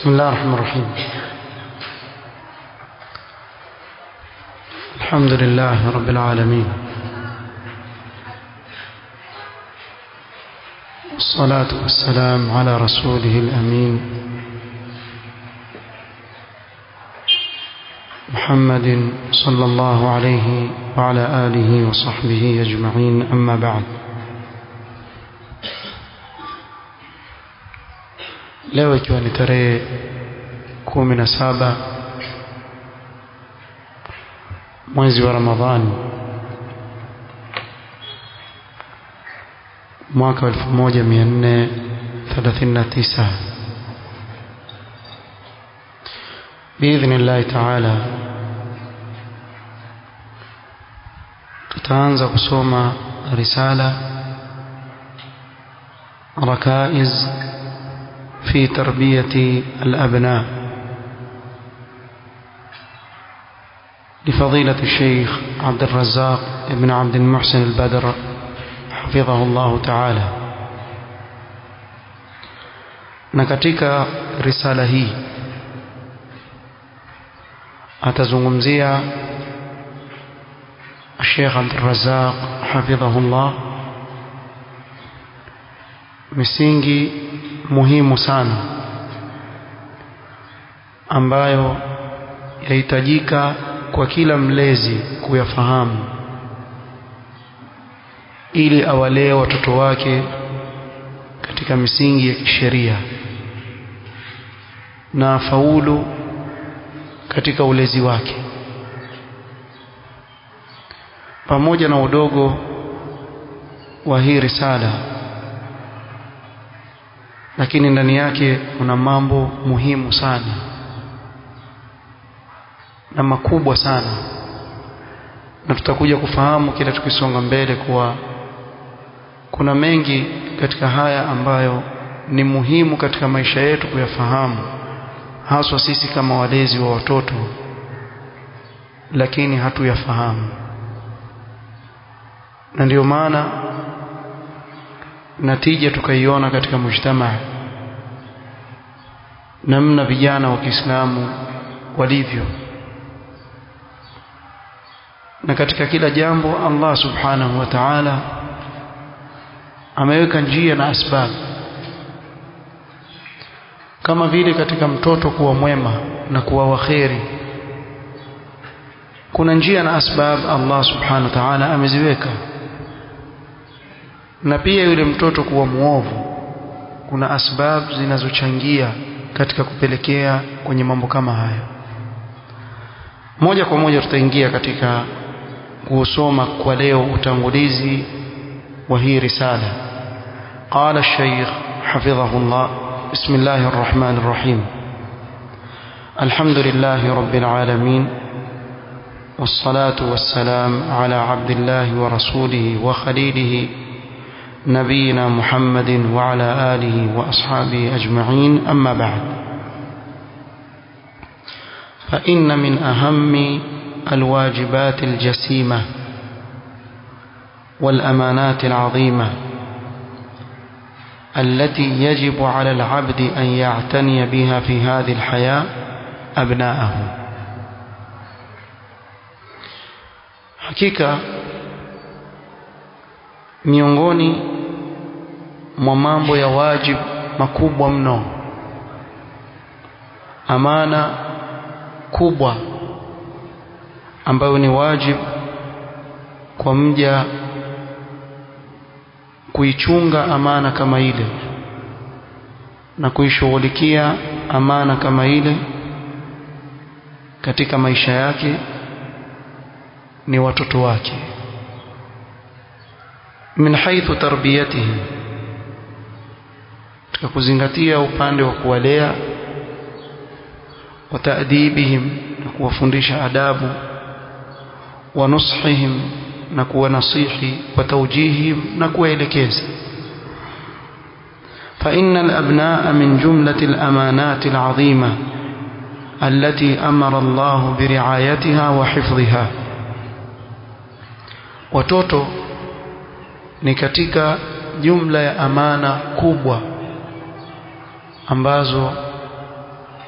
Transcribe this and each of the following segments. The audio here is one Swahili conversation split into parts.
بسم الله الرحمن الرحيم الحمد لله رب العالمين والصلاة والسلام على رسوله الأمين محمد صلى الله عليه وعلى آله وصحبه أجمعين أما بعد leo ikiwa ni tarehe kumi na saba mwezi wa Ramadhani mwaka wa 1439 biidhnillahi taala tutaanza kusoma risala rakaiz في تربية الأبناء لفضيلة الشيخ عبد الرزاق بن عبد المحسن البدر حفظه الله تعالى na katika risala hii atazungumzia Sheikh Abdul Razzaq hafidhahullah misingi muhimu sana ambayo yahitajika kwa kila mlezi kuyafahamu ili awalee watoto wake katika misingi ya kisheria na afaulu katika ulezi wake pamoja na udogo wa hii risala lakini ndani yake kuna mambo muhimu sana na makubwa sana na tutakuja kufahamu kila tukisonga mbele kuwa kuna mengi katika haya ambayo ni muhimu katika maisha yetu kuyafahamu haswa sisi kama walezi wa watoto lakini hatuyafahamu na ndio maana natija tukaiona katika mujtamaa namna vijana wa Kiislamu walivyo na katika kila jambo Allah subhanahu wa ta'ala ameweka njia na asbab kama vile katika mtoto kuwa mwema na kuwa waheri kuna njia na asbab Allah subhanahu wa ta'ala ameziweka na pia yule mtoto kuwa muovu kuna asbab zinazochangia katika kupelekea kwenye mambo kama haya moja kwa moja tutaingia katika kusoma kwa leo utangulizi wa hii risala قال الشيخ حفظه الله بسم الله الرحمن الرحيم الحمد لله رب العالمين والصلاة والسلام على عبد الله ورسوله وخليله نبينا محمد وعلى آله وأصحابه أجمعين أما بعد فإن من أهم الواجبات الجسيمة والأمانات العظيمة التي يجب على العبد أن يعتني بها في هذه الحياة أبناءه حقيقة miongoni mwa mambo ya wajib makubwa mno amana kubwa ambayo ni wajib kwa mja kuichunga amana kama ile na kuishughulikia amana kama ile katika maisha yake ni watoto wake min haithu tarbiyatihim katika kuzingatia upande wa kuwalea wa taadibihim na kuwafundisha adabu wa nushihim na kuwanasihi wa tawjihihim na kuwaelekeza فإن الأبناء من جملة الأمانات العظيمة التي أمر الله برعايتها وحفظها watoto ni katika jumla ya amana kubwa ambazo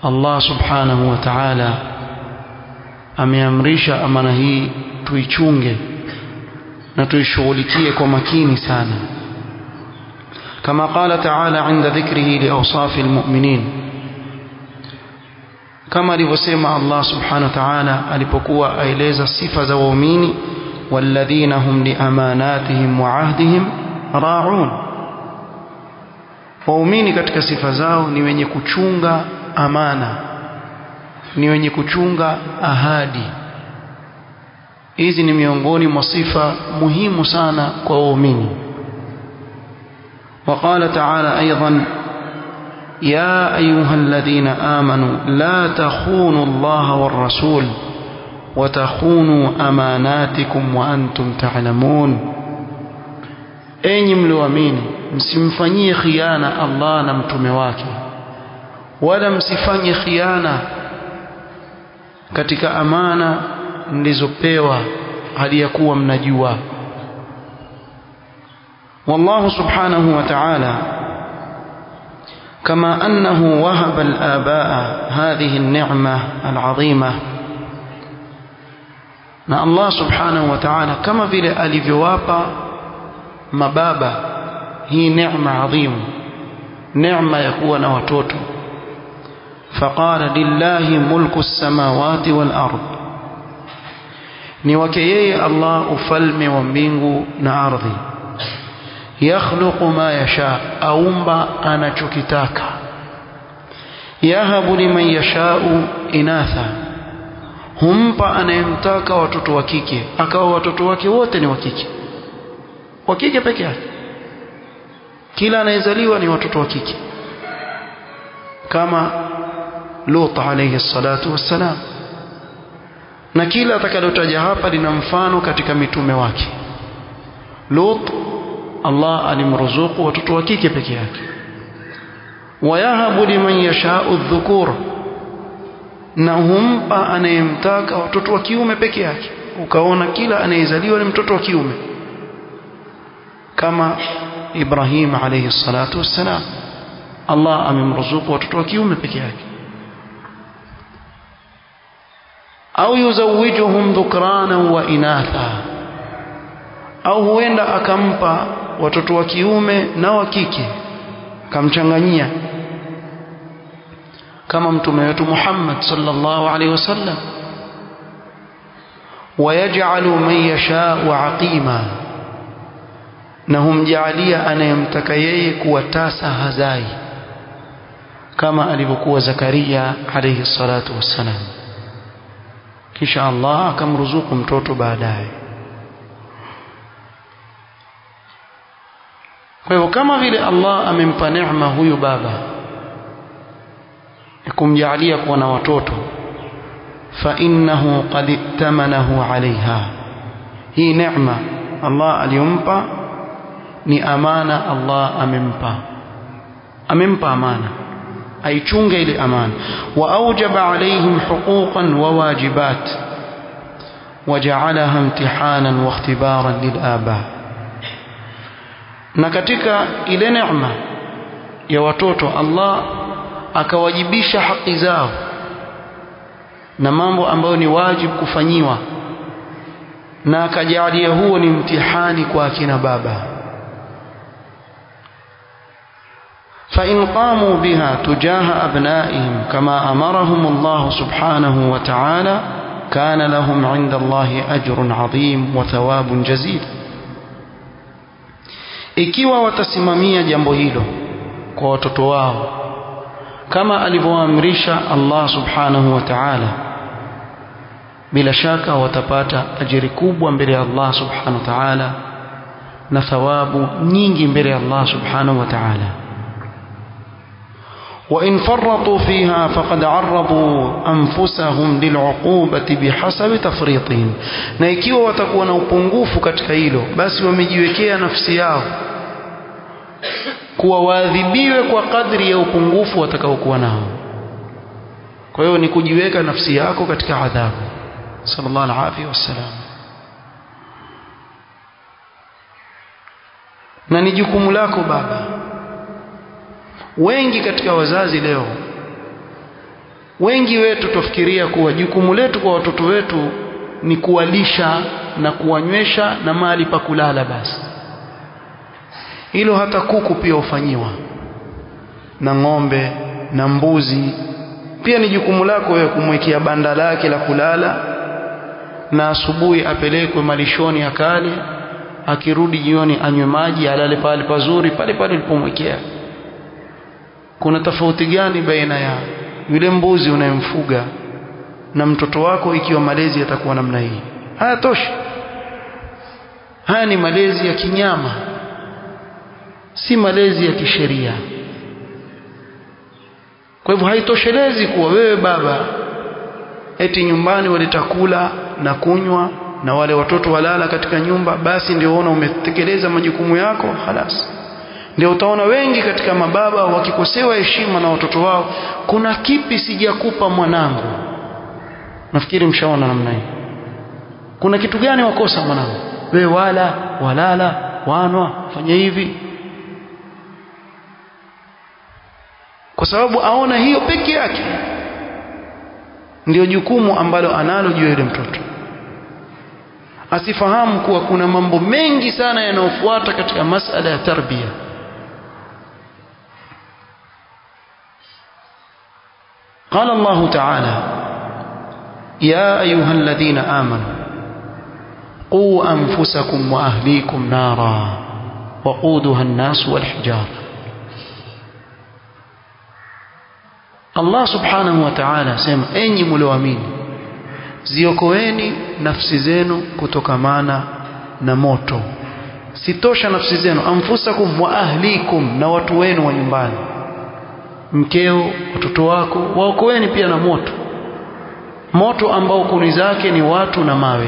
Allah subhanahu wa ta'ala ameamrisha amana hii tuichunge na tuishughulikie kwa makini sana kama qala ta'ala 'inda dhikrihi li awsafi almu'minin kama alivyosema Allah subhanahu wa ta'ala alipokuwa aeleza sifa za waumini walladhina hum liamanatihim wa 'ahdihim ra'un waumini katika sifa zao ni wenye kuchunga amana ni wenye kuchunga ahadi hizi ni miongoni mwa sifa muhimu sana kwa waumini وقال تعالى أيضا يا أيها الذين آمنوا لا تخونوا الله والرسول وتخونوا أماناتكم وأنتم تعلمون enyi mlioamini msimfanyie khiana Allah na mtume wake wala msifanye khiana katika amana mlizopewa hali ya kuwa mnajua والله سبحانه وتعالى كما أنه وهب الآباء هذه النعمة العظيمة na Allah subhanahu wa ta'ala kama vile alivyowapa mababa hii neema adhimu neema ya kuwa na watoto faqala lillahi mulku samawati wal ard ni wake yeye Allah ufalme wa mbingu na ardhi yakhluqu ma yasha aumba anachokitaka yahabu liman yashau inatha humpa anayemtaka watoto wa kike akawa watoto wake wote ni wa kike wa kike peke yake kila anayezaliwa ni watoto wa kike kama Lut alayhi salatu wassalam na kila atakalotaja hapa lina mfano katika mitume wake Lut Allah alimruzuku watoto wa kike peke yake wayahabu liman yashau dhukur na humpa anayemtaka watoto wa kiume peke yake ukaona kila anayezaliwa ni mtoto wa kiume kama Ibrahim alayhi salatu wassalam Allah amemruzuku watoto wa kiume peke yake au yuzawijuhum dhukrana wa inatha au huenda akampa watoto wa kiume na wa kike kamchanganyia kama mtume wetu Muhammad sallallahu alaihi wasallam wayaj'alu man yasha'u aqima na humjaalia anayemtaka yeye kuwa tasa hazai kama alivyokuwa Zakaria alayhi salatu wassalam kisha Allah akamruzuku mtoto baadaye kwa hivyo kama vile Allah amempa neema huyu baba kumjaalia kuwa na watoto fa innahu qad ittamanahu alaiha hii neema Allah aliyompa ni amana Allah amempa amempa amana aichunge ile amana wa aujaba alaihim huquqan wa wajibat waja'alaha imtihanan wa ikhtibaran lilaba na katika ile neema ya watoto Allah akawajibisha haki zao na mambo ambayo ni wajibu kufanyiwa na akajalia huo ni mtihani kwa akina baba فإن قاموا بها تجاه أبنائهم كما أمرهم الله سبحانه وتعالى كان لهم عند الله أجر عظيم وثواب جزيل ikiwa watasimamia jambo hilo kwa watoto wao kama alivyoamrisha Allah subhanahu wa ta'ala bila shaka watapata ajiri kubwa mbele ya Allah subhanahu wa ta'ala na thawabu nyingi mbele ya Allah subhanahu wa ta'ala وإن فرطوا فيها فقد عرضوا أنفسهم للعقوبة بحسب تفريطهم na ikiwa watakuwa na upungufu katika hilo basi wamejiwekea nafsi yao kuwa waadhibiwe kwa kadri ya upungufu watakaokuwa nao kwa hiyo ni kujiweka nafsi yako katika adhabu sallallahu alaihi wasallam na ni jukumu lako baba wengi katika wazazi leo wengi wetu tufikiria kuwa jukumu letu kwa watoto wetu ni kuwalisha na kuwanywesha na mahali pa kulala basi hilo hata kuku pia hufanyiwa na ng'ombe na mbuzi pia ni jukumu lako wewe kumwekea banda lake la kulala na asubuhi apelekwe malishoni akale akirudi jioni anywe maji alale pale pazuri pale pale ulipomwekea kuna tofauti gani baina ya yule mbuzi unayemfuga na mtoto wako ikiwa malezi yatakuwa namna hii hayatoshi haya ni malezi ya kinyama si malezi ya kisheria kwa hivyo haitoshelezi kuwa wewe baba eti nyumbani waleta kula na kunywa na wale watoto walala katika nyumba basi ndio uona umetekeleza majukumu yako halas ndio utaona wengi katika mababa wakikosewa heshima na watoto wao kuna kipi sijakupa mwanangu nafikiri mshaona namna hii kuna kitu gani wakosa mwanangu wewe wala walala wanwa fanya hivi kwa sababu aona hiyo peke yake ndio jukumu ambalo analo juu ya yule mtoto asifahamu kuwa kuna mambo mengi sana yanayofuata katika masala ya tarbia قال الله تعالى يا أيها الذين آمنوا قوا أنفسكم وأهليكم نارا وقودها الناس والحجار Allah subhanahu wa ta'ala asema enyi mlioamini ziokoeni nafsi zenu kutokamana na moto sitosha nafsi zenu anfusakum wa ahlikum na watu wenu wa nyumbani mkeo watoto wako waokoeni pia na moto moto ambao kuni zake ni watu na mawe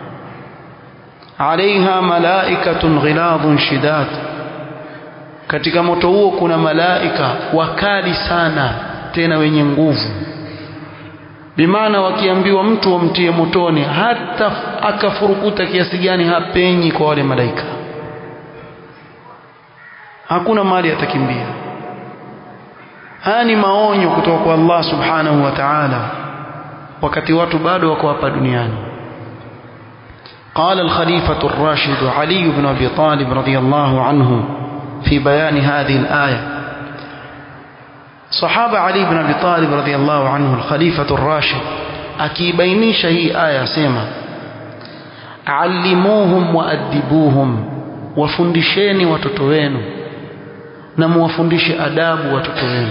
alaiha malaikatun ghiladhun shidad katika moto huo kuna malaika wakali sana tena wenye nguvu bimaana wakiambiwa mtu wamtie motoni hata akafurukuta kiasi gani hapenyi kwa wale malaika hakuna mali atakimbia haya ni maonyo kutoka kwa Allah subhanahu wa ta'ala wakati watu bado wako hapa duniani قال الخليفة الراشد علي بن أبي طالب رضي الله عنه في بيان هذه الآية صحابة علي بن أبي طالب رضي الله عنه الخليفة الراشد أكيبينيش هي آية سيما علموهم وأدبوهم وفندشيني وتتوينوا نموفندش أداب وتتوينوا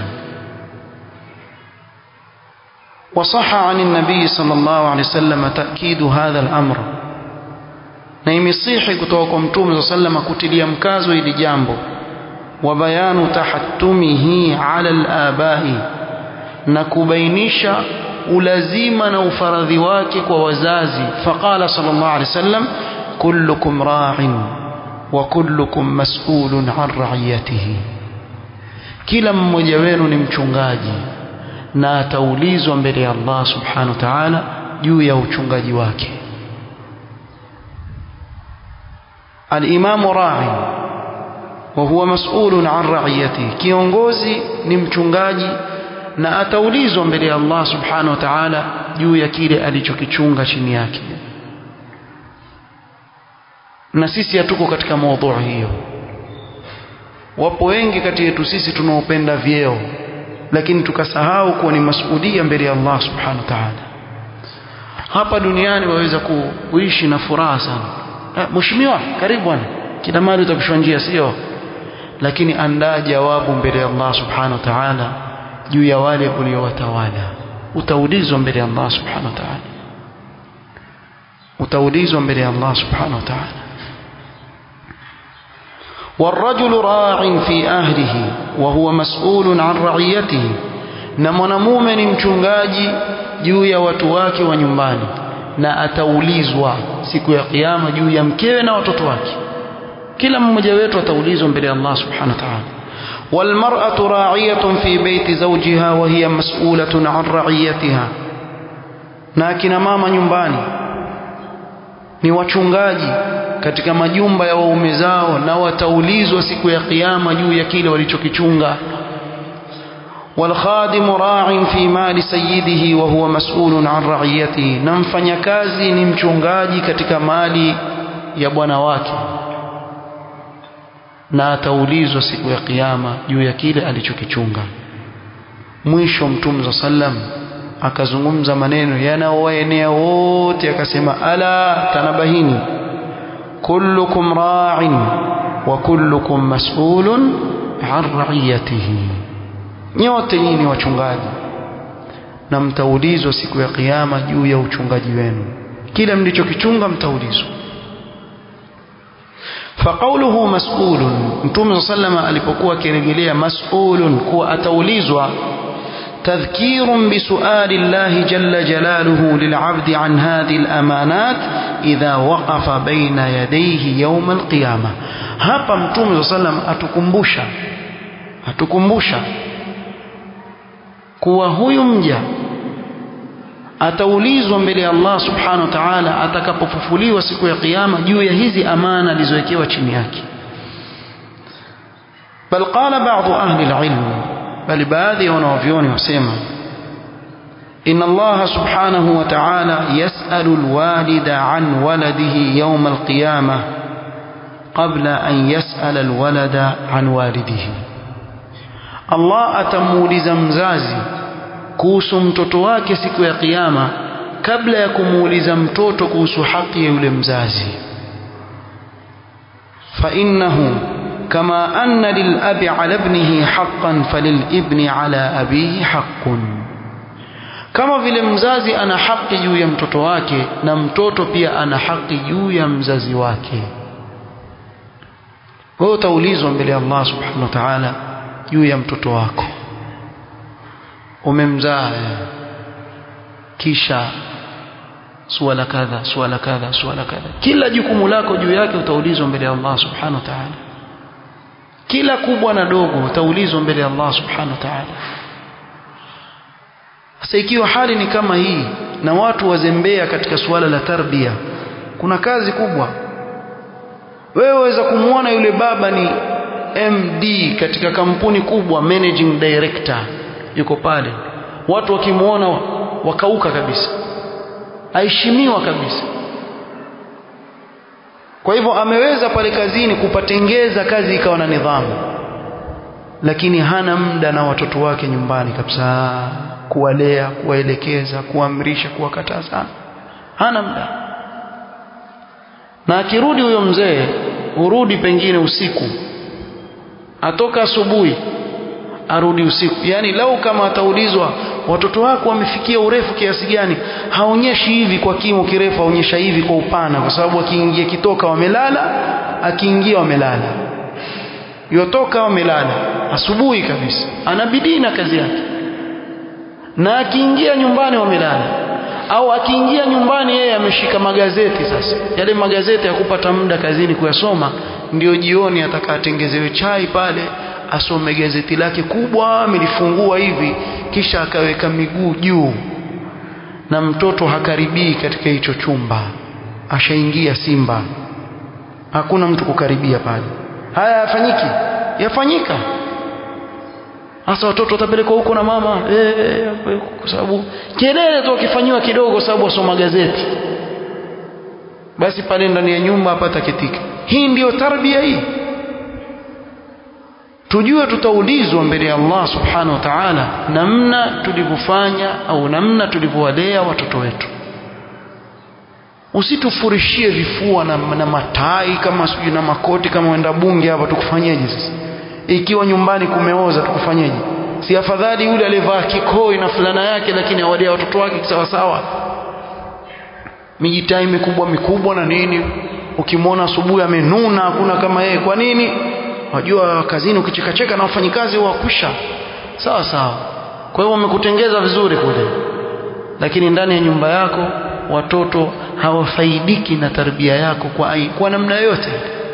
وصح عن النبي صلى الله عليه وسلم تأكيد هذا الأمر na imesihi kutoka kwa mtume صلى الله عليه وسلم kutilia mkazo ili jambo وبيان تحتمه على الآباء na kubainisha ulazima na ufaradhi wake kwa wazazi faqala sallallahu alaihi wasallam kullukum ra'in wa kullukum mas'ulun an ra'iyatihi kila mmoja wenu ni mchungaji na ataulizwa mbele ya Allah subhanahu wa ta'ala juu ya uchungaji wake al-imamu ra'in وهو مسؤول عن رعيته kiongozi ni mchungaji na ataulizwa mbele ya Allah subhanahu wa ta'ala juu ya kile alichokichunga chini yake na sisi hatuko katika maudhui hiyo wapo wengi kati yetu sisi tunaopenda vyeo lakini tukasahau kuwa ni masuhudia mbele ya Allah subhanahu wa ta'ala hapa duniani waweza kuishi na furaha sana mheshimiwa karibu bwana kila mali utapishwa njia sio lakini andaa jawabu mbele ya Allah subhanahu wa ta'ala juu ya wale uliowatawala utaulizwa mbele ya Allah subhanahu wa ta'ala utaulizwa mbele ya Allah subhanahu wa ta'ala والرجل راع في أهله وهو مسؤول عن رعيته na mwanamume ni mchungaji juu ya watu wake wa nyumbani na ataulizwa siku ya kiyama juu ya mkewe na watoto wake kila mmoja wetu ataulizwa mbele ya Allah subhanahu wa ta'ala والمرأة راعية في بيت زوجها وهي مسؤولة عن رعيتها na akina mama nyumbani ni wachungaji katika majumba ya waume zao na wataulizwa siku ya kiyama juu ya kile walichokichunga والخادم راع في مال سيده وهو مسؤول عن رعيته na mfanyakazi ni mchungaji katika mali ya bwana wake na ataulizwa siku ya kiyama juu ya kile alichokichunga mwisho mtume za sallam akazungumza maneno yanayowaenea wote akasema ala tanabahini kullukum ra'in wa kullukum mas'ulun an ra'iyatihi nyote nyinyi wachungaji na mtaulizwa siku ya kiyama juu ya uchungaji wenu kila mlichokichunga mtaulizwa فقوله مسؤول متوم صلى الله عليه وسلم alipokuwa akirejelea mas'ulun kuwa ataulizwa تذكير بسؤال الله جل جلاله للعبد عن هذه الأمانات إذا وقف بين يديه يوم القيامة hapa mtume صلى الله عليه وسلم atukumbusha atukumbusha kuwa huyu mja ataulizwa mbele ya Allah subhanahu wa ta'ala atakapofufuliwa siku ya kiyama juu ya hizi amana alizowekewa chini yake bal qala ba'd ahli al-ilm bali baadhi ya wanavyoni wasema إن الله سبحانه وتعالى يسأل الوالد عن ولده يوم القيامة قبل أن يسأل الولد عن والده الله أتمولز مزازي kuhusu mtoto wake siku ya kiyama kabla ya kumuuliza mtoto kuhusu haki ya yule mzazi fa innahu kama anna lilabi ala ibnihi haqqan falilibni ala abihi haqqun kama vile mzazi ana haki juu ya mtoto wake na mtoto pia ana haki juu ya mzazi wake wewe utaulizwa mbele ya Allah subhanahu wa ta'ala juu ya mtoto wako umemzaa kisha suala kadha suala kadha suala kadha kila jukumu lako juu yake utaulizwa mbele ya Allah subhanahu wa ta'ala kila kubwa na dogo utaulizwa mbele ya Allah subhanahu wa ta'ala sasa ikiwa hali ni kama hii na watu wazembea katika suala la tarbia kuna kazi kubwa wewe waweza kumwona yule baba ni MD katika kampuni kubwa managing director yuko pale watu wakimwona wakauka kabisa aheshimiwa kabisa kwa hivyo ameweza pale kazini kupatengeza kazi ikawa na nidhamu lakini hana muda na watoto wake nyumbani kabisa kuwalea kuwaelekeza kuamrisha kuwakataza hana muda na akirudi huyo mzee hurudi pengine usiku atoka asubuhi arudi usiku yani lau kama ataulizwa watoto wako wamefikia urefu kiasi gani haonyeshi hivi kwa kimo kirefu aonyesha hivi kwa upana kwa sababu akiingia kitoka wamelala akiingia wamelala yotoka wamelala asubuhi kabisa ana bidii na kazi yake na akiingia nyumbani wamelala au akiingia nyumbani yeye ameshika magazeti sasa yale magazeti ya kupata muda kazini kuyasoma ndio jioni atakatengezewe chai pale asome gazeti lake kubwa amelifungua hivi kisha akaweka miguu juu na mtoto hakaribii katika hicho chumba ashaingia simba hakuna mtu kukaribia pale haya yafanyiki yafanyika hasa watoto watapelekwa huko na mama eh kwa sababu kelele tu wakifanyiwa kidogo sababu wasoma gazeti basi pale ndani ya nyumba hapata kitika hii ndiyo tarbia hii tujue tutaulizwa mbele ya Allah subhanahu wa ta'ala namna tulivyofanya au namna tulivyowalea watoto wetu usitufurishie vifua na, na matai kama sijui na makoti kama wenda bunge hapa tukufanyeje sasa ikiwa nyumbani kumeoza tukufanyeje si afadhali yule aliyevaa kikoi na fulana yake lakini awalea watoto wake sawa sawa mijitai mikubwa mikubwa na nini ukimwona asubuhi amenuna hakuna kama yeye kwa nini wajua kazini ukichekacheka na wafanyikazi wakusha sawa sawa kwa hiyo wamekutengeza vizuri kule lakini ndani ya nyumba yako watoto hawafaidiki na tarbia yako kwa, kwa namna yoyote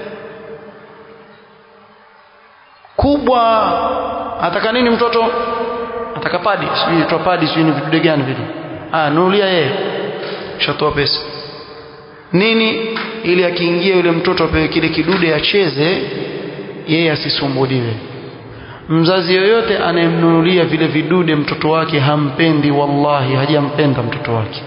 kubwa ataka nini mtoto ataka padi sijui toa padi sijui ni vidude gani vile ah nunulia yeye shatoa pesa nini ili akiingia yule mtoto apewe kile kidude acheze yeye asisumbuliwe mzazi yoyote anayemnunulia vile vidude mtoto wake hampendi wallahi hajampenda mtoto wake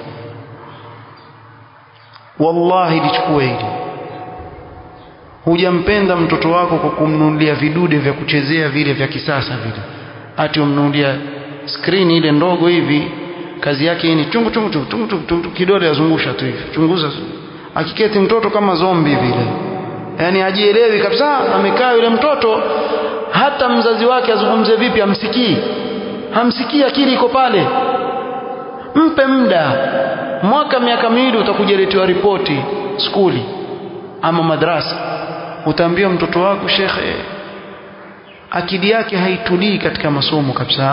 wallahi lichukue hili hujampenda mtoto wako kwa kumnunulia vidude vya kuchezea vile vya kisasa vile ati umnunulia screen ile ndogo hivi kazi yake ni chungu chungu chungu chungu chungu, chungu kidole azungusha tu hivi chunguza akiketi mtoto kama zombi vile yani hajielewi kabisa amekaa yule mtoto hata mzazi wake azungumze vipi hamsikii hamsikii akili iko pale mpe muda mwaka miaka miwili utakuja letewa ripoti skuli ama madrasa utaambia mtoto wako shekhe akili yake haitulii katika masomo kabisa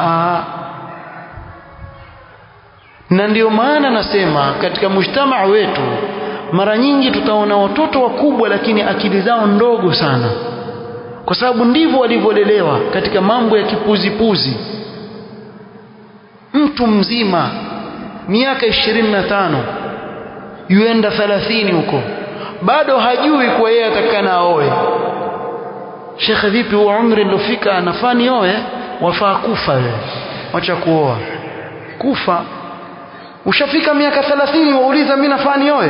na ndio maana nasema katika mujtamaa wetu mara nyingi tutaona watoto wakubwa lakini akili zao ndogo sana kwa sababu ndivyo walivyolelewa katika mambo ya kipuzipuzi mtu mzima miaka ishirini na tano yuenda thalathini huko bado hajui kuwa yeye atakana aoe shekhe vipi huo umri nilofika nafaa nioe wafaa kufa wewe wacha kuoa kufa ushafika miaka thalathini wauliza mimi nafaa nioe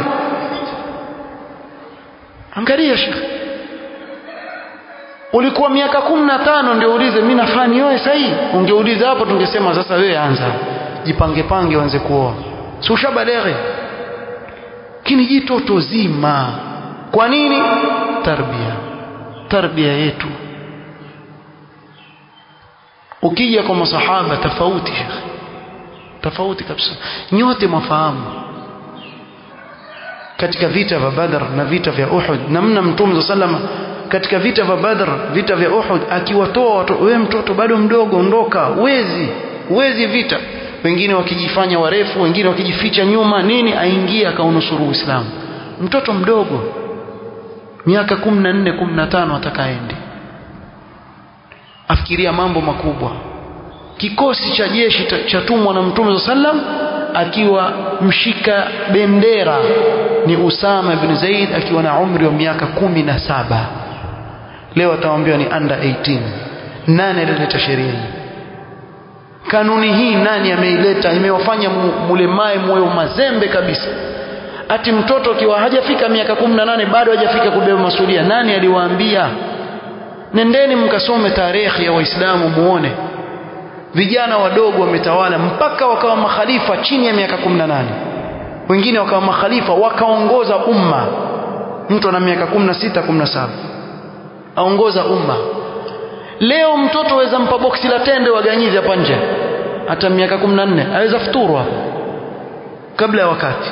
angalia shekhe ulikuwa miaka kumi na tano ndio uulize mimi nafaa nioe sahihi ungeuliza hapo tungesema sasa wewe anza jipange pange uanze kuoa si ushabaleghe lakini jitoto zima kwa nini tarbia tarbia yetu ukija kwa masahaba tofauti shekhe tofauti kabisa nyote mafahamu katika vita vya Badr na vita vya Uhud namna mtume sallama katika vita vya Badr vita vya Uhud akiwatoa watu wewe mtoto bado mdogo ondoka wezi wezi vita wengine wakijifanya warefu wengine wakijificha nyuma nini aingia akaunusuru Uislamu mtoto mdogo miaka 14 15 atakaende afikiria mambo makubwa kikosi cha jeshi cha tumwa na mtume sallam akiwa mshika bendera ni Usama ibn Zaid akiwa na umri wa miaka kumi na saba leo ataambiwa ni under 18 nani alileta sheria hii kanuni hii nani ameileta imewafanya mulemae moyo mazembe kabisa ati mtoto akiwa hajafika miaka 18 bado hajafika kubeba masulia nani aliwaambia nendeni mkasome tarehe ya waislamu muone vijana wadogo wametawala mpaka wakawa makhalifa chini ya miaka 18 wengine wakawa makhalifa wakaongoza umma mtu ana miaka 16 17 aongoza umma leo mtoto aweza mpa boksi la tende waganyizi hapa nje hata miaka 14 aweza futuru hapo kabla ya wakati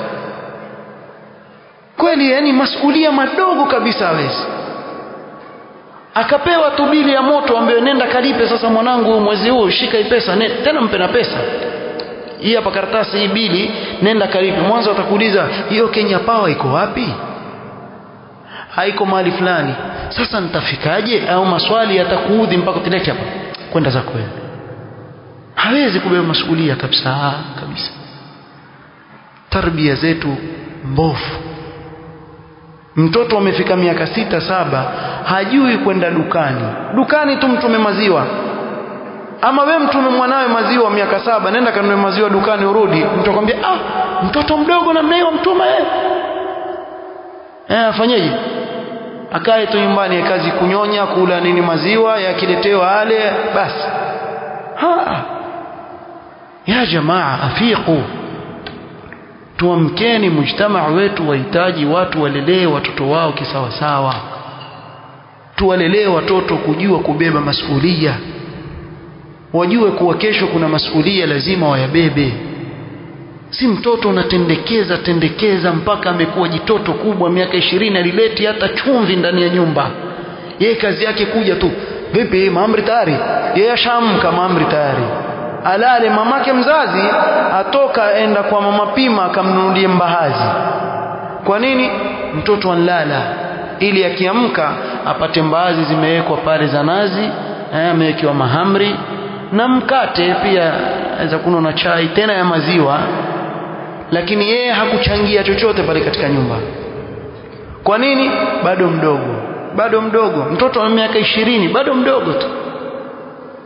kweli yani masulia madogo kabisa hawezi akapewa tu bili ya moto ambayo nenda kalipe sasa mwanangu mwezi huu shika hii pesa ne, tena mpe na pesa hii hapa karatasi hii bili nenda kalipe mwanzo atakuuliza hiyo Kenya Power iko wapi haiko mahali fulani sasa nitafikaje au maswali yatakuudhi mpaka utilete hapa kwenda zako wewe hawezi kubeba masuhulia kabisa kabisa tarbia zetu mbovu mtoto amefika miaka sita saba hajui kwenda dukani dukani tu mtume maziwa ama we mtume mwanawe maziwa miaka saba nenda kanunue maziwa dukani urudi mtu akwambia ah mtoto mdogo namna hiyo mtume eh eh afanyeje akae tu nyumbani kazi kunyonya kula nini maziwa yakiletewa ale basi ha ya jamaa afiqu tuamkeni mujtamaa wetu wahitaji watu walelee watoto wao kisawasawa tuwalelee watoto kujua kubeba masuhulia wajue kuwa kesho kuna masuhulia lazima wayabebe si mtoto unatendekeza tendekeza mpaka amekuwa jitoto kubwa miaka ishirini alileti hata chumvi ndani ya nyumba yeye kazi yake kuja tu vipi maamri tayari yeye ashamka maamri tayari alale mamake mzazi atoka enda kwa mama pima akamnunulie mbahazi kwa nini mtoto anlala ili akiamka apate mbaazi zimewekwa pale za nazi amewekewa mahamri na mkate pia aweza kunywa na chai tena ya maziwa lakini yeye hakuchangia chochote pale katika nyumba kwa nini bado mdogo bado mdogo mtoto wa miaka ishirini bado mdogo tu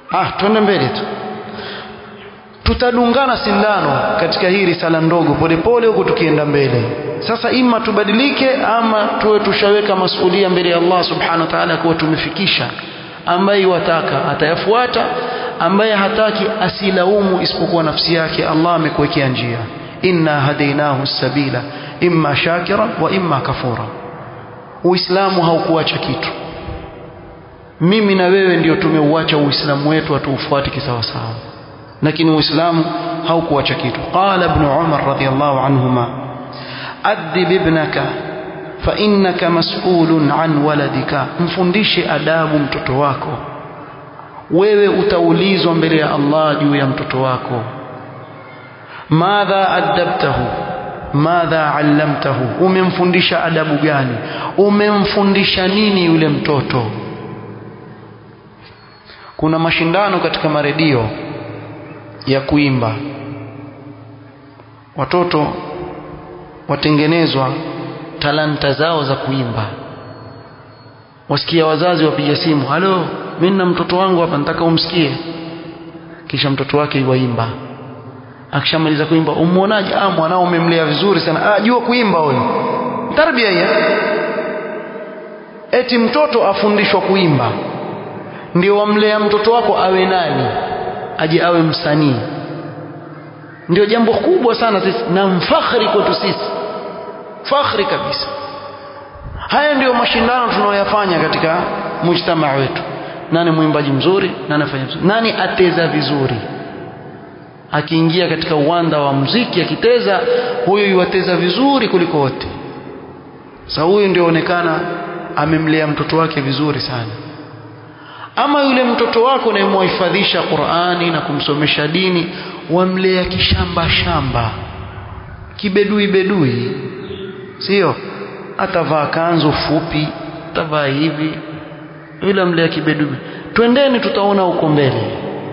ah twende mbele tu tutadungana sindano katika hii risala ndogo polepole huku tukienda mbele sasa ima tubadilike ama tuwe tushaweka masulia mbele ya Allah subhanahu wa ta'ala kuwa tumefikisha ambaye wataka atayafuata ambaye hataki asilaumu isipokuwa nafsi yake Allah amekuwekea njia inna hadainahu sabila imma shakira wa imma kafura uislamu haukuacha kitu mimi na wewe ndio tumeuacha uislamu wetu hatuufuati kisawasawa lakini uislamu haukuacha kitu qala ibn umar radiyallahu anhuma adib ibnaka fa innaka mas'ulun an waladika mfundishe adabu mtoto wako wewe utaulizwa mbele ya Allah juu ya mtoto wako madha adabtahu madha allamtahu umemfundisha adabu gani umemfundisha nini yule mtoto kuna mashindano katika maredio ya kuimba watoto watengenezwa talanta zao za kuimba wasikia wazazi wapiga simu halo mimi na mtoto wangu hapa nataka umsikie kisha mtoto wake yuwaimba akishamaliza kuimba umuonaje ah mwanao umemlea vizuri sana ah jua kuimba huyo tarbia hiyo eti mtoto afundishwa kuimba ndio wamlea mtoto wako awe nani aje awe msanii ndio jambo kubwa sana sisi na mfakhri kwetu sisi fakhri kabisa haya ndio mashindano tunayoyafanya katika mujtamaa wetu nani mwimbaji mzuri nani afanya vizuri nani ateza vizuri akiingia katika uwanda wa muziki akiteza huyu yuwateza vizuri kuliko wote sasa huyu ndio onekana amemlea mtoto wake vizuri sana ama yule mtoto wako unayemhifadhisha Qur'ani na kumsomesha dini wamlea kishamba shamba kibedui bedui sio atavaa kanzu fupi atavaa hivi yule amlea kibedui twendeni tutaona huko mbele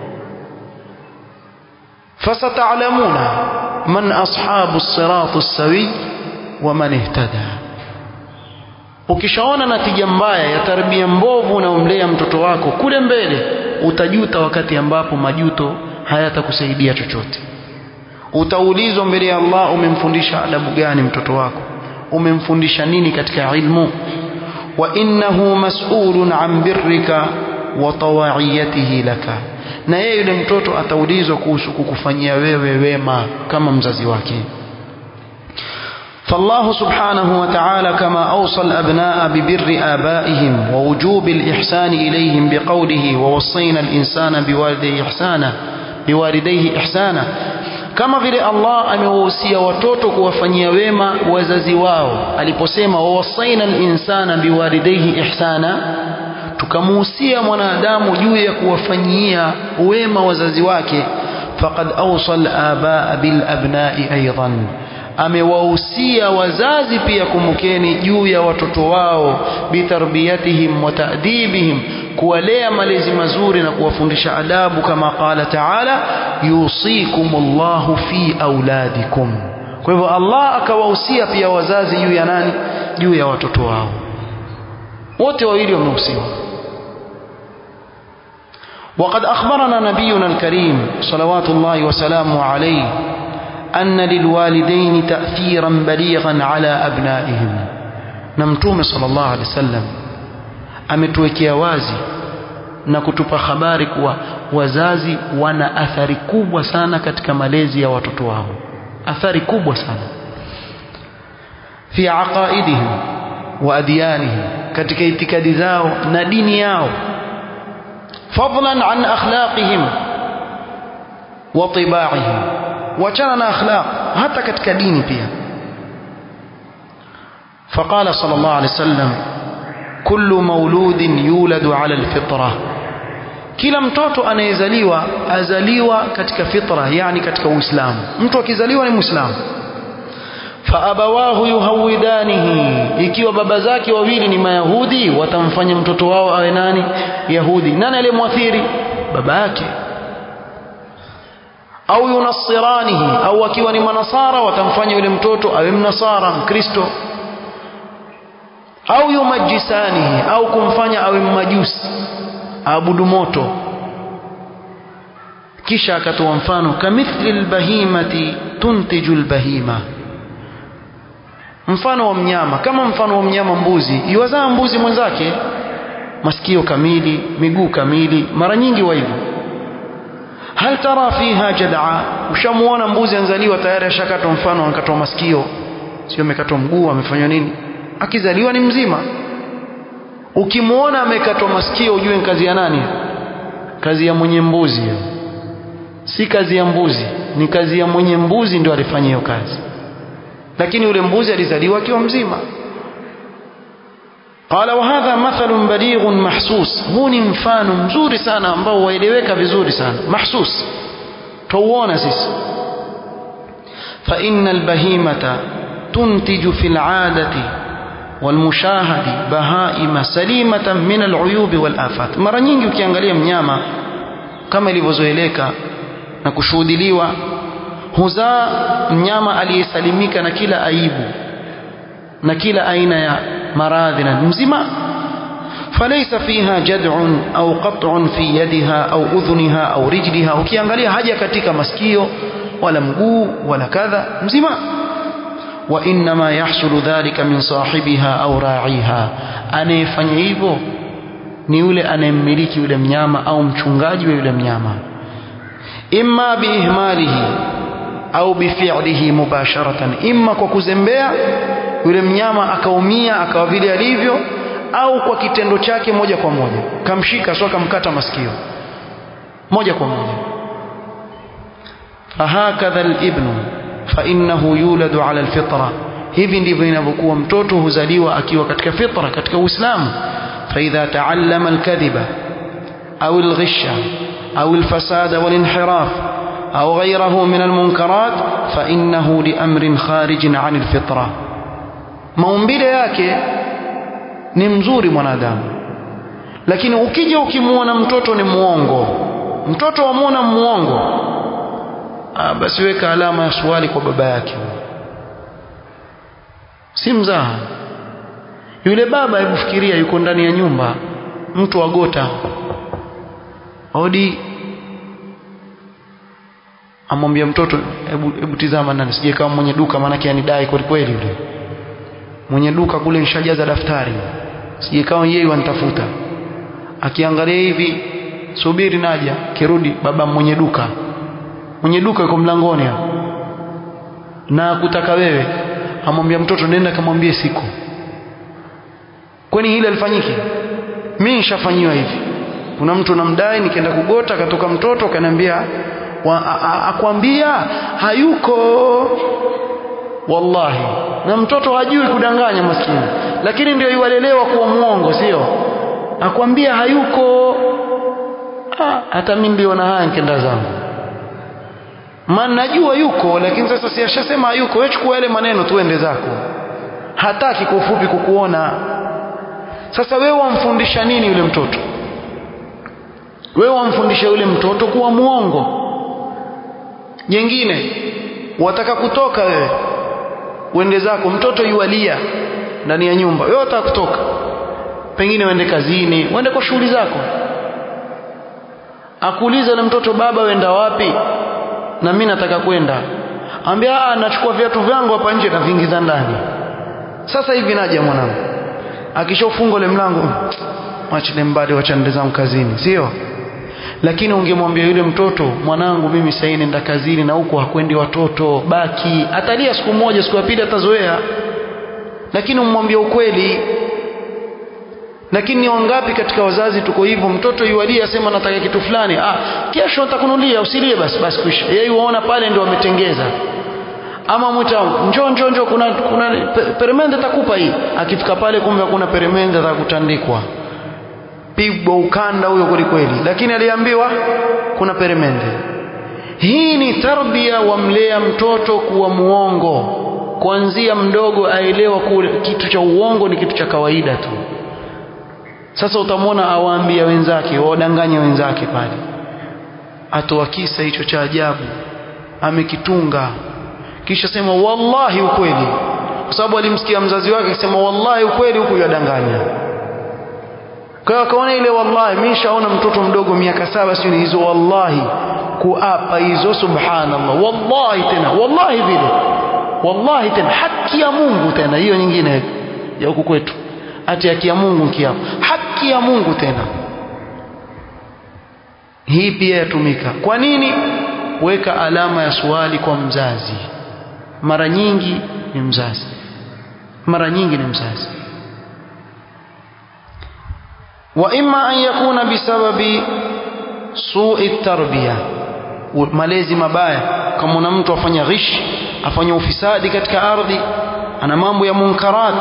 fasata'lamuna man ashabu as-sirat as-sawi wa man ihtada ukishaona natija mbaya ya tarbia mbovu unaomlea mtoto wako kule mbele utajuta wakati ambapo majuto hayatakusaidia chochote utaulizwa mbele ya Allah umemfundisha adabu gani mtoto wako umemfundisha nini katika ilmu wa innahu mas'ulun an birrika wa tawaiyatihi laka na yeye yule mtoto ataulizwa kuhusu kukufanyia wewe wema kama mzazi wake فالله سبحانه وتعالى كما أوصى الأبناء ببر آبائهم ووجوب الإحسان إليهم بقوله ووصينا الإنسان بوالديه إحسانا بوالديه إحسانا kama vile Allah amewahusia watoto kuwafanyia wema wazazi wao aliposema wawasaina linsana biwalidaihi ihsana tukamuhusia mwanadamu juu ya kuwafanyia wema wazazi wake faqad awsa al-abaa bil abnai aidan amewahusia wazazi pia kumbukeni juu ya watoto wao bitarbiyatihim wa ta'dibihim kuwalea malezi mazuri na kuwafundisha adabu kama qala ta'ala yusikumullahu fi auladikum kwa hivyo Allah akawahusia pia wazazi juu ya nani juu ya watoto wao wote wawili wamehusiwa وقد أخبرنا نبينا الكريم صلوات الله وسلامه عليه أن للوالدين تأثيرا بليغا على أبنائهم نمتوم صلى الله عليه وسلم ametuwekea wazi na kutupa habari kuwa wazazi wana athari kubwa sana katika malezi ya watoto wao athari kubwa sana fi aqaidihim wa adyanihim katika itikadi zao na dini yao fadlan an akhlaqihim wa tibaihim wachana na akhlaq hata katika dini pia فقال صلى الله عليه وسلم كل مولود يولد على الفطرة kila mtoto anayezaliwa azaliwa katika fitra yani katika uislamu mtu akizaliwa ni muislamu faabawahu yuhawidanihi ikiwa baba zake wawili ni mayahudi watamfanya mtoto wao awe nani yahudi nani aliyemwathiri baba yake au yunassiranihi au akiwa ni manasara watamfanya yule mtoto awe mnasara mkristo au yumajisanihi au kumfanya awe mmajusi aabudu moto kisha akatoa mfano kamithli albahimati tuntiju albahima mfano wa mnyama kama mfano wa mnyama mbuzi iwazaa mbuzi mwenzake masikio kamili miguu kamili mara nyingi wa hivyo hal tara fiha jad'a ushamuona mbuzi anzaliwa tayari ashakatwa mfano akatwa masikio sio amekatwa mguu amefanywa nini akizaliwa ni mzima ukimuona amekatwa masikio ujue ni kazi ya nani kazi ya mwenye mbuzi hiyo si kazi ya mbuzi ni kazi ya mwenye mbuzi ndio alifanya hiyo kazi lakini yule mbuzi alizaliwa akiwa mzima qala wa hadha mathalun balighun mahsus huu ni mfano mzuri sana ambao waeleweka vizuri sana mahsus tuuona sisi fa innal bahimata tuntiju fil adati والمشاهد بهائم سليمة من العيوب والآفات mara nyingi ukiangalia mnyama kama ilivyozoeleka na kushuhudiliwa huzaa mnyama aliyesalimika na kila aibu na kila aina ya maradhi na mzima فليس فيها جدع أو قطع في يدها أو أذنها أو رجلها ukiangalia haja katika masikio wala mguu wala kadha mzima وإنما يحصل ذلك من صاحبها أو راعيها anayefanya hivyo ni yule anayemmiliki yule mnyama au mchungaji wa yule mnyama imma biihmalihi au bifi'lihi mubasharatan imma kwa kuzembea yule mnyama akaumia akawa vile alivyo au kwa kitendo chake moja kwa moja kamshika sio kamkata masikio moja kwa moja fahakadha alibnu فإنه يولد على الفطرة hivi ndivyo inavyokuwa mtoto huzaliwa akiwa katika fitra katika uislamu فإذا تعلم الكذب أو الغش أو الفساد والانحراف أو غيره من المنكرات فإنه لأمر خارج عن الفطرة maumbile yake ni mzuri mwanadamu lakini ukija ukimwona mtoto ni muongo mtoto wamwona muongo ah, basi weka alama ya swali kwa baba yake si mzaha yule baba hebu fikiria yuko ndani ya nyumba mtu agota odi amwambia mtoto hebu hebu tizama nani sije kama mwenye duka maanake anidai kweli kweli yule mwenye duka kule nishajaza daftari sije kama yeye wanitafuta akiangalia hivi subiri naja kirudi baba mwenye duka mwenye duka yuko mlangoni hapo na kutaka wewe amwambia mtoto nenda kamwambie siko kwani hili alifanyike mimi nishafanyiwa hivi kuna mtu namdai nikaenda kugota akatoka mtoto akaniambia akwambia hayuko wallahi na mtoto hajui kudanganya maskini lakini ndio iwalelewa kuwa muongo sio akwambia hayuko ah, hata mimi niliona haya nikenda zangu maana najua yuko lakini sasa si ashasema hayuko wewe chukua yale maneno tuende zako hataki kwa ufupi kukuona sasa wewe wamfundisha nini yule mtoto wewe wamfundisha yule mtoto kuwa muongo jengine wataka kutoka wewe uende zako mtoto yualia ndani ya nyumba wewe wataka kutoka pengine uende kazini uende kwa shughuli zako akuuliza yule mtoto baba wenda wapi na mimi nataka kwenda ambia ah nachukua viatu vyangu hapa nje na vingiza ndani sasa hivi naja mwanangu akishofunga ile mlango mwachile mbali wacha nende zangu kazini sio lakini ungemwambia yule mtoto mwanangu mimi sasa nenda kazini na huko hakwendi watoto baki atalia siku moja siku ya pili atazoea lakini umwambia ukweli lakini ni wangapi katika wazazi tuko hivyo mtoto yualia asema nataka kitu fulani ah kesho nitakunulia usilie basi basi kwisha yeye uona pale ndio wametengeza ama mwita njoo njoo njoo kuna kuna peremende takupa hii akifika pale kumbe kuna peremende za kutandikwa pigwa ukanda huyo kweli kweli lakini aliambiwa kuna peremende hii ni tarbia wamlea mtoto kuwa muongo kuanzia mdogo aelewa kule kitu cha uongo ni kitu cha kawaida tu sasa utamwona awaambia wenzake wadanganya wenzake pale atoa kisa hicho cha ajabu amekitunga kisha sema wallahi ukweli kwa sababu alimsikia mzazi wake akisema wallahi ukweli huku yadanganya kwa hiyo akaona ile wallahi mimi nishaona mtoto mdogo miaka saba sio hizo wallahi kuapa hizo subhanallah wallahi tena wallahi vile wallahi tena haki ya Mungu tena hiyo nyingine ya huku kwetu ati haki ya Mungu kiapo haki ya Mungu tena hii pia yatumika kwa nini weka alama ya swali kwa mzazi mara nyingi ni mzazi mara nyingi ni mzazi wa imma an yakuna bisababi su'i tarbiya malezi mabaya kama una mtu afanya ghish afanya ufisadi katika ardhi ana mambo ya munkarat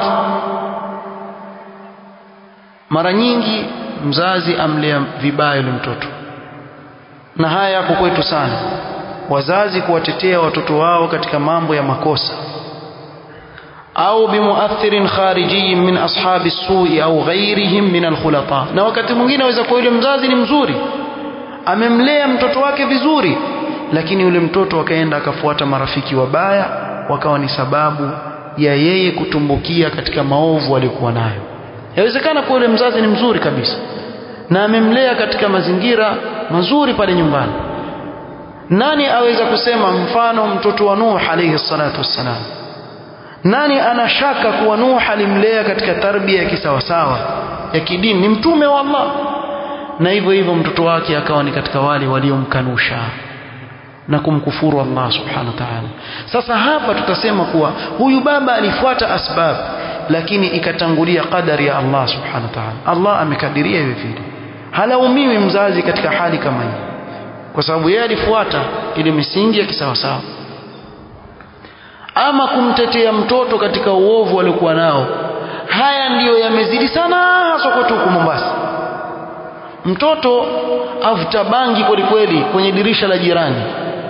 mara nyingi mzazi amlea vibaya yule mtoto na haya yako kwetu sana wazazi kuwatetea watoto wao katika mambo ya makosa au bimuathirin kharijiyin min ashabi sui au ghairihim min alkhulata na wakati mwingine aweza kuwa yule mzazi ni mzuri amemlea mtoto wake vizuri lakini yule mtoto akaenda akafuata marafiki wabaya wakawa ni sababu ya yeye kutumbukia katika maovu aliyokuwa nayo yawezekana kuwa yule mzazi ni mzuri kabisa na amemlea katika mazingira mazuri pale nyumbani nani aweza kusema mfano mtoto wa Nuh alayhi salatu wassalam nani anashaka kuwa Nuh alimlea katika tarbia ya kisawasawa ya kidini ni mtume wa Allah na hivyo hivyo mtoto wake akawa ni katika wale waliomkanusha na kumkufuru Allah subhanahu wa ta'ala sasa hapa tutasema kuwa huyu baba alifuata asbab lakini ikatangulia qadari ya Allah subhanahu wa ta'ala Allah amekadiria hivi vile halaumiwi mzazi katika hali kama hii kwa sababu yeye alifuata ile misingi ya kisawasawa ama kumtetea mtoto katika uovu aliokuwa nao haya ndiyo yamezidi sana hasa kwetu huku Mombasa mtoto avuta bangi kweli kweli kwenye dirisha la jirani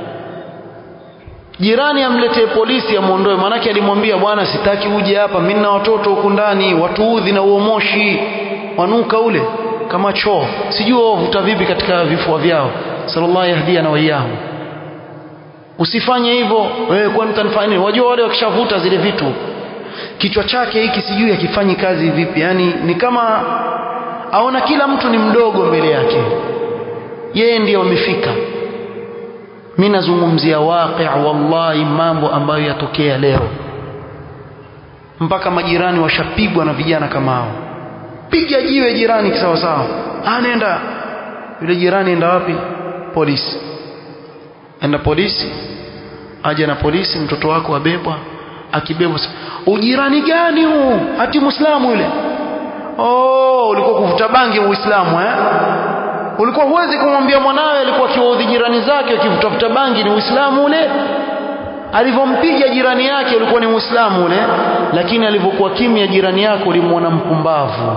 jirani amletee polisi amuondoe maanake alimwambia bwana sitaki uje hapa mimi na watoto huku ndani watuudhi na uo moshi wanuka ule kama choo sijui wavuta vipi katika vifua vyao sallallahu yahdia na waiyahu usifanye hivyo wewe kwani utanifanya nini wajua wale wakishavuta zile vitu kichwa chake hiki sijui akifanyi kazi vipi yani ni kama aona kila mtu ni mdogo mbele yake yeye ndiye amefika mimi nazungumzia waqi' wallahi mambo ambayo yatokea leo mpaka majirani washapigwa na vijana kama hao piga jiwe jirani sawa sawa anaenda yule jirani enda wapi polisi enda polisi aje na polisi mtoto wako abebwa akibebwa ujirani gani huu ati muislamu yule oh ulikuwa kuvuta bangi uislamu eh ulikuwa huwezi kumwambia mwanawe alikuwa akiwaudhi jirani zake akivutafuta bangi ni uislamu ule alivyompiga jirani yake ulikuwa ni muislamu ule lakini alivyokuwa kimya jirani yako ulimwona mpumbavu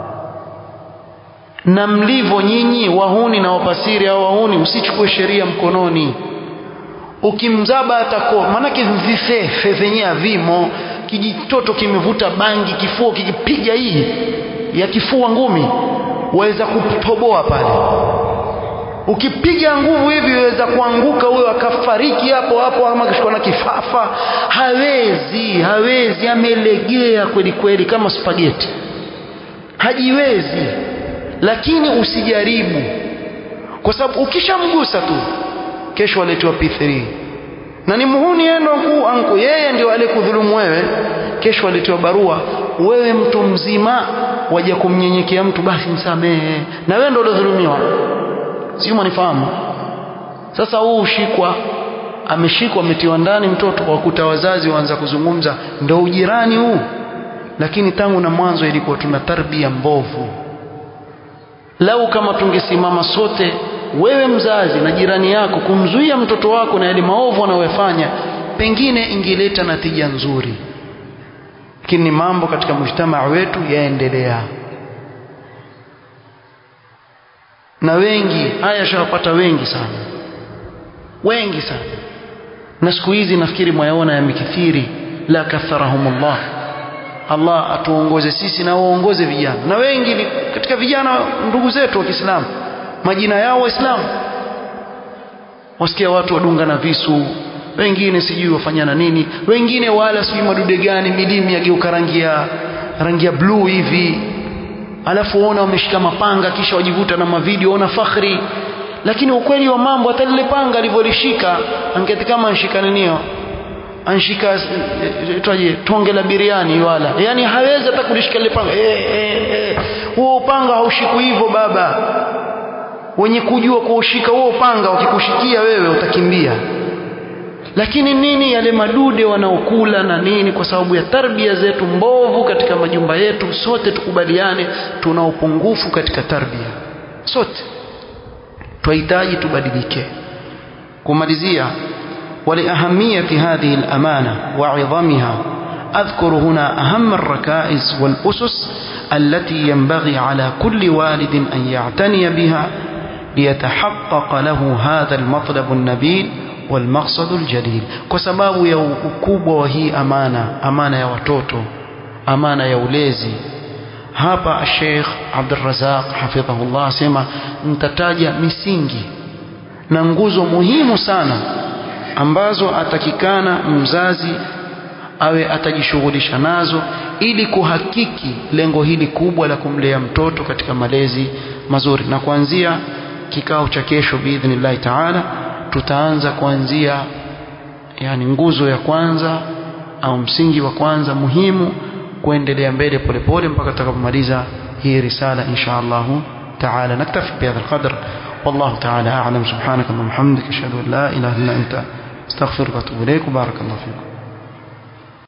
na mlivyo nyinyi wahuni na wapasiri au wahuni msichukue sheria mkononi ukimzaba atako maanake vifefe vyenyewe vimo kijitoto kimevuta bangi kifua kikipiga hii ya kifua ngumi waweza kutoboa pale ukipiga nguvu hivi waweza kuanguka huyo akafariki hapo hapo ama kishikwa na kifafa hawezi hawezi amelegea kweli kweli kama spageti hajiwezi lakini usijaribu kwa sababu ukishamgusa tu kesho aletwa P3 na ni muhuni endo mkuu anku yeye ndio aliyekudhulumu wewe kesho aletewa barua wewe mtu mzima waje kumnyenyekea mtu basi msamehe na wewe ndio uliodhulumiwa sio mwanifahamu sasa huu ushikwa ameshikwa ametiwa ndani mtoto wakuta wazazi waanza kuzungumza ndio ujirani huu lakini tangu na mwanzo ilikuwa tuna tarbia mbovu lau kama tungesimama sote wewe mzazi na jirani yako kumzuia mtoto wako na yale maovu anayofanya pengine ingeleta natija nzuri lakini ni mambo katika mujtamaa wetu yaendelea na wengi haya shawapata wengi sana wengi sana na siku hizi nafikiri mwayaona yamekithiri la katharahumullah Allah atuongoze sisi na waongoze vijana na wengi ni katika vijana ndugu zetu wa Kiislamu majina yao waislamu wasikia watu wadunga na visu wengine sijui wafanyana nini wengine wala sijui madude gani milimi yageuka rangi ya rangi ya blue hivi alafu waona wameshika mapanga kisha wajivuta na mavideo ona fakhri lakini ukweli wa mambo hata lile panga alivyolishika angeti kama anshika ninio anshika itwaje tonge la biriani wala yani hawezi hata kulishika lile panga eh eh eh huo upanga haushikwi hivyo baba wenye kujua kuushika huo upanga wakikushikia wewe utakimbia lakini nini yale madude wanaokula na nini kwa sababu ya tarbia zetu mbovu katika majumba yetu sote tukubaliane tuna upungufu katika tarbia sote twahitaji tubadilike kumalizia ولأهمية هذه الأمانة وعظمها أذكر هنا أهم الركائز والأسس التي ينبغي على كل والد أن يعتني بها ليتحقق له هذا المطلب النبيل والمقصد الجليل كسباب يا ukubwa wa hii amana amana ya watoto amana ya ulezi hapa Sheikh Abdul Razak hafidhahullah asema nitataja misingi na nguzo muhimu sana ambazo atakikana mzazi awe atajishughulisha nazo ili kuhakiki lengo hili kubwa la kumlea mtoto katika malezi mazuri na kuanzia kikao cha kesho biidhnillahi taala tutaanza kuanzia yani nguzo ya kwanza au msingi wa kwanza muhimu kuendelea mbele polepole mpaka tutakapomaliza hii risala insha Allah taala naktafi bihadha alqadr والله تعالى أعلم سبحانك اللهم وبحمدك أشهد أن لا إله إلا أنت استغفرك واتوب إليك وبارك الله فيكم